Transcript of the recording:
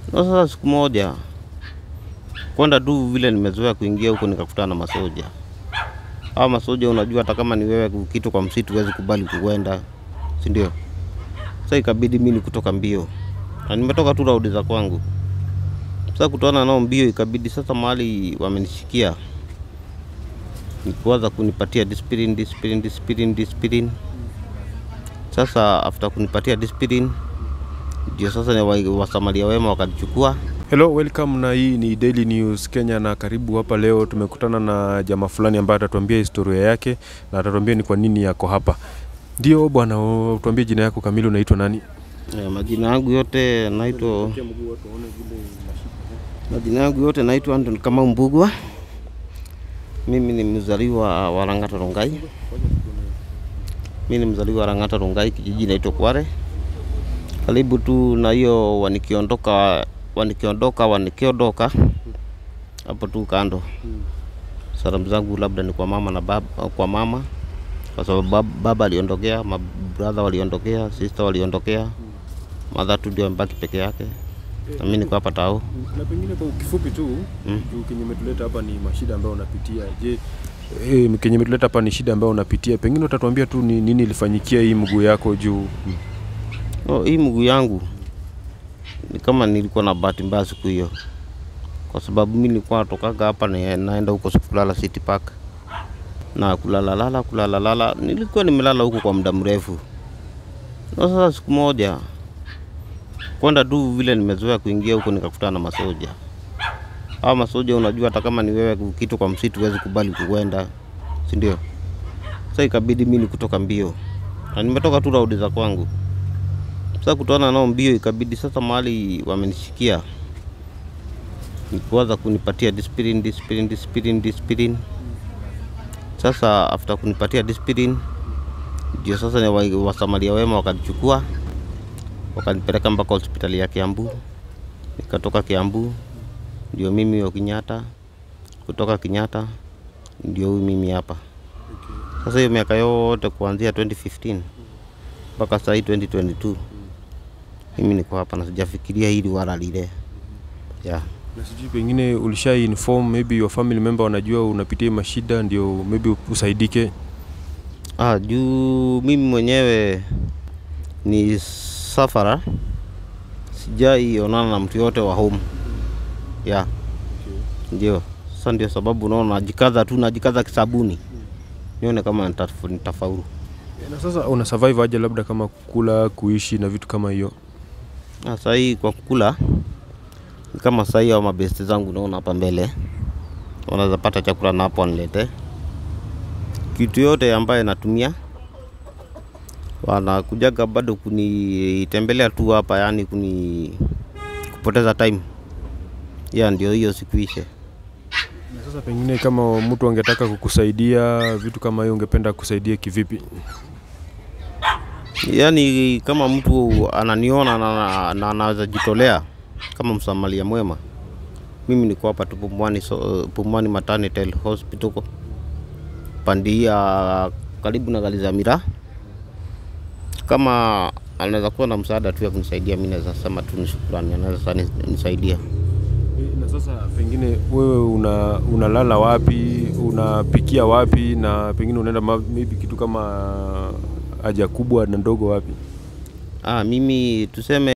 Na sasa siku moja kwenda tu vile nimezoea kuingia huko nikakutana na masoja. Hawa masoja unajua hata kama ni wewe kitu kwa msitu huwezi kubali kuenda, si ndio? Sasa ikabidi mimi kutoka mbio. Na nimetoka tu raundi za kwangu. Sasa kutana nao mbio ikabidi sasa mahali wamenishikia. Ni kuanza kunipatia discipline, discipline, discipline, discipline. Sasa after kunipatia discipline ndio sasa ni wa- wasamaria wema wakanichukua Hello, welcome na hii ni Daily News Kenya na karibu hapa leo. Tumekutana na jamaa fulani ambaye atatuambia historia yake na atatuambia ni kwa nini yako hapa. Ndio bwana, u- tuambie jina yako kamili, unaitwa nani? Eh, majina yangu yote naitwa majina yangu yote naitwa Anton Kamau Mbugwa. Mimi ni mzaliwa wa Lang'ata Rongai. Mimi ni mzaliwa wa Lang'ata Rongai, kijiji naitwa Kware. Karibu tu na hiyo wanikiondoka wanikiondoka wanikiondoka hapo tu kando. Salamu zangu labda ni kwa mama na baba, kwa mama kwa sababu bab- baba aliondokea, mabrother waliondokea, sister waliondokea, mother tu ndio amebaki peke yake, na mimi niko hapa tao. Na pengine kwa kifupi tu Mm. juu kenye umetuleta hapa ni mashida ambayo unapitia. Je, eh, kenye umetuleta hapa ni shida ambayo unapitia, pengine utatuambia tu ni nini ilifanyikia hii mguu yako juu Oh, hii mguu yangu ni kama nilikuwa na bahati mbaya siku hiyo, kwa sababu mimi nilikuwa natokaga hapa na naenda huko kulala City Park na kulala lala kulala lala, nilikuwa nimelala huko kwa muda mrefu. Na sasa siku moja kwenda tu vile nimezoea kuingia huko nikakutana na masoja. Hawa masoja unajua hata kama ni wewe kitu kwa msitu huwezi kubali kuenda, si ndio? Sasa ikabidi mimi kutoka mbio, na nimetoka tu raundi za kwangu. Sasa kutana nao mbio ikabidi sasa mahali wamenishikia ni kuanza kunipatia discipline, discipline, discipline, discipline. Sasa after kunipatia discipline ndio sasa ni wa- wasamaria wema wakanichukua wakanipeleka mpaka hospitali ya Kiambu. Nikatoka Kiambu ndio mimi wa Kenyatta, kutoka Kenyatta ndio huyu mimi hapa. Sasa hiyo miaka yote kuanzia 2015 mpaka sasa hii 2022 mimi niko hapa na sijafikiria hili wala lile. Yeah. na sijui pengine ulisha inform maybe your family member wanajua unapitia hii mashida ndio maybe usaidike. Ah, juu mimi mwenyewe ni safara, sijai onana na mtu yote wa home. Yeah. Ndio. Sasa ndio sababu unaona najikaza tu, najikaza kisabuni nione kama nitaf- nitafaulu. Na sasa una survive aje labda kama kula, kuishi na vitu kama hiyo? Ah, Saa hii kwa kukula ni kama saa hii hao mabesti zangu naona hapa mbele wanaweza pata chakula na hapo wanilete kitu yote ambaye natumia, wanakujaga bado kunitembelea tu hapa, yani kuni kupoteza time ya ndio hiyo sikuishe. Na sasa pengine kama mtu angetaka kukusaidia vitu kama hiyo, ungependa kusaidia kivipi? Yaani kama mtu ananiona na, na, na anaweza jitolea kama msamaria mwema, mimi niko hapa tu Pumwani, so, Pumwani Maternity Hospital huko pandia karibu na Galizamira. Kama anaweza kuwa na msaada tu ya kunisaidia, mimi naweza sema tu ni shukrani, anaweza ni- nisaidia. Na sasa pengine wewe una unalala wapi, unapikia wapi, na pengine unaenda ma- maybe kitu kama haja kubwa na ndogo wapi? Ah, mimi tuseme